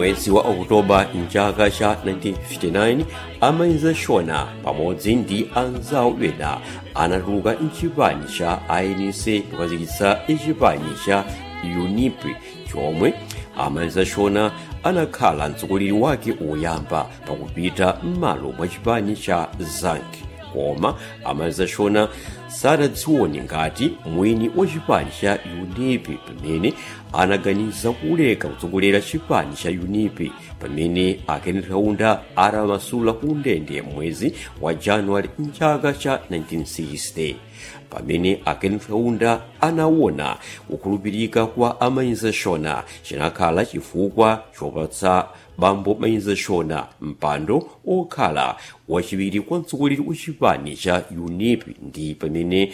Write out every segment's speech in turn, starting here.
mwezi wa okutoba mchaka cha 1959 amayi shona pamodzi ndi anzawo ena anatuluka mchipani cha anc kukazikitsa chipani cha unip chomwe amayi shona anakhala mtsogoleri wake woyamba pakupita m'malo mwa chipani cha zank koma amayi shona sadadzione ngati mwini wa chipani cha unip pamene anaganiza kuleka kutsogolera chipani cha unip pamene kenneth kaunda atamasula ku ndende mwezi wa januwale mchaka cha 1960 pamene kenneth kaunda anaona kukhulupirika kwa amayi shona chinakhala chifukwa chopatsa bambo mayi shona mpando okhala wachiwiri kwa mtsogoleri wa chipani cha unip ndi pamene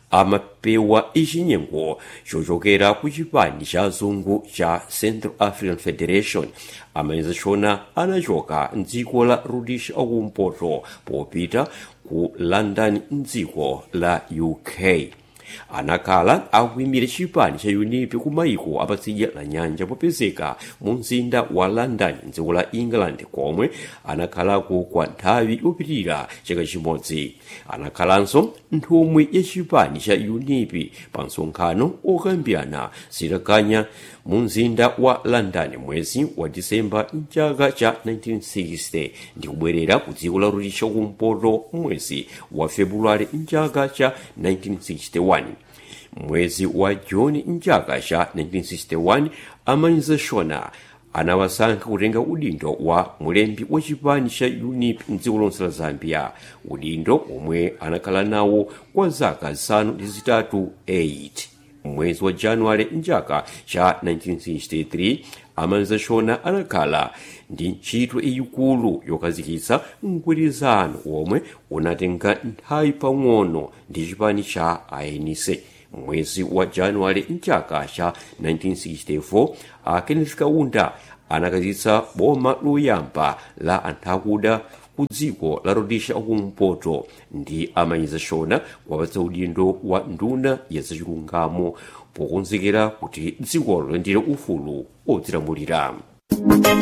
amapewa ichinyengo chochokera ku chipani cha azungu cha central african federation amayi shona anachoka mdziko la rhodesia akumpoto popita ku london mdziko la uk anakhala akuyimira chipani cha unip ku maiko apatsidya la nyanja popezeka mu mzinda wa london mdziko la england komwe anakhalako kwa nthawi yopitirira chaka chimodzi anakhalanso nthumwi ya chipani cha unip pa msonkhano okambirana zitakanya mu mzinda wa london mwezi wa disemba mchaka cha 1960 ndi kubwerera ku dziko la rhodesia kumpoto mwezi wa februwale mchaka cha 1961 mwezi wa juni mchaka cha 1961 amayi shona anawasankha kutenga udindo wa mulembi wa chipani cha unip mdziko lonse la zambia udindo omwe anakhala nawo kwa zaka zisanu ndi zitatu 8 mwezi wa januwale mchaka cha 1963 amayi shona anakhala ndi ntchito yayikulu yokazikitsa mgwirizano omwe unatenga nthawi pang'ono ndi chipani cha anc mwezi wa januwale mchaka cha 1964 kenneth kaunda anakazitsa boma loyamba la anthu akuda ku dziko la rhodesia akumpoto ndi amayi shona wapatsa udindo wa nduna ya zachilungamo pokonzekera kuti dzikolo lilandire ufulu odzilamulira